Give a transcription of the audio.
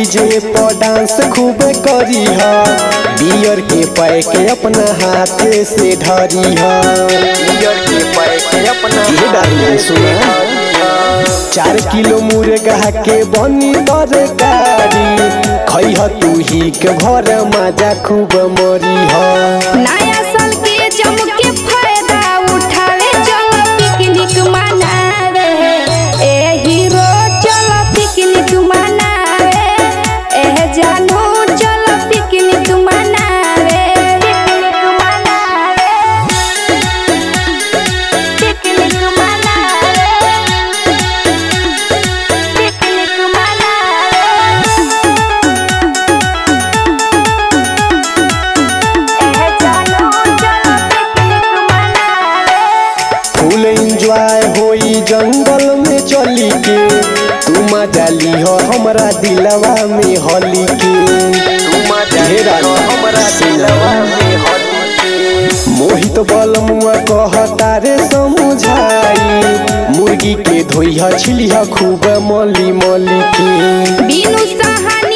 DJ पर dance खूब करी ह बियर के पैक अपना हाथे से धरी ह बियर के पैक अपना ये डार्लिंग सुना चार किलो मुर्गा के बनी तरकारी खैह तू ही के घर माजा खूब मरी ह नया साल के जम के फायदा उठावे चलो पिकनिक मनावे ए हीरो चलो पिकनिक मनावे ए जानू चलो पिकनिक मनावे पिकनिक मनावे पिकनिक मनावे पिकनिक मनावे ए जानू चलो पिकनिक मनावे फुल एंजॉय होई जंगल में चली के तू मजा लिहो हमरा दिलवा में होली के तू मजा लिहो हमरा दिलवा में होली के मोहित बलमुआ कहता रे समझाई मुर्गी के धोइह छिलिह खूब मली मली के बिनु सहानी